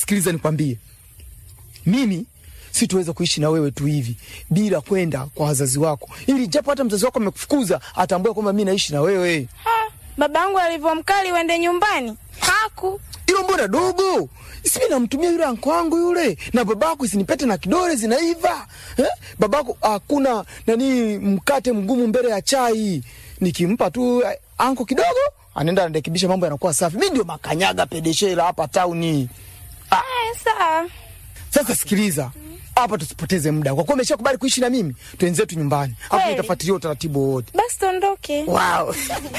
sikiliza nikwambie, mimi situweza kuishi na wewe tu hivi bila kwenda kwa wazazi wako, ili japo hata mzazi wako amekufukuza atambue kwamba mi naishi na wewe. Ha, babangu alivyomkali uende nyumbani haku Ilo mbona dogo? Simi namtumia yule anko wangu yule na babako, isinipete na kidole zinaiva eh? Babako hakuna nani mkate mgumu mbele ya chai, nikimpa tu eh, anko kidogo anaenda anarekebisha, mambo yanakuwa safi. Mi ndio makanyaga pedeshela hapa tauni. Aya, sawa. Sasa sikiliza hapa, tusipoteze muda, kwa kuwa umeshakubali kuishi na mimi, twenzetu nyumbani, hapo Kweli? nitafuatilia utaratibu wote. Basi tuondoke. Wow.